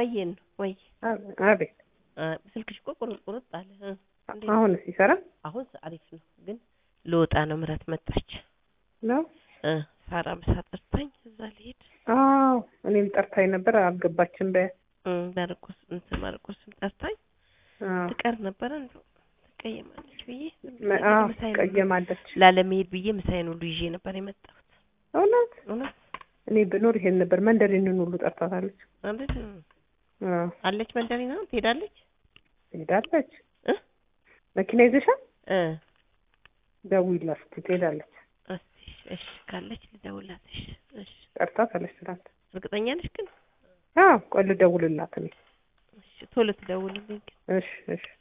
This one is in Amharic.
እያየን ነው ወይ አቤት ስልክሽ እኮ ቁርጥ ቁርጥ አለ እ እንዴት? አሁን ሲሰራ አሁን አሪፍ ነው ግን ልወጣ ነው ምረት መጣች ነው እ ሳራ ምሳ ጠርታኝ እዛ ልሄድ አዎ እኔም ጠርታኝ ነበር አልገባችም በ እ ማርቆስ እንትን ማርቆስም ጠርታኝ አዎ ትቀር ነበረ እንደው ትቀየማለች ብዬ መ- አዎ ምሳዬን ቀየማለች ላለመሄድ ብዬ ምሳዬን ሁሉ ይዤ ነበር የመጣሁት እውነት እውነት እኔ ብኖር ይሄን ነበር መንደሪንን ሁሉ ጠርታታለች ማለት አዎ አለች መንደሪና ትሄዳለች ትሄዳለች እ መኪና ይዘሻል እ ደውዪላት እስኪ ትሄዳለች እስቲ እሺ ካለች ልደውልላት እሺ እሺ ጠርታታለች ትናንት እርግጠኛ ነሽ ግን አዎ ቆይ ልደውልላት እኔ እሺ ቶሎ ትደውልልኝ ግን እሺ እሺ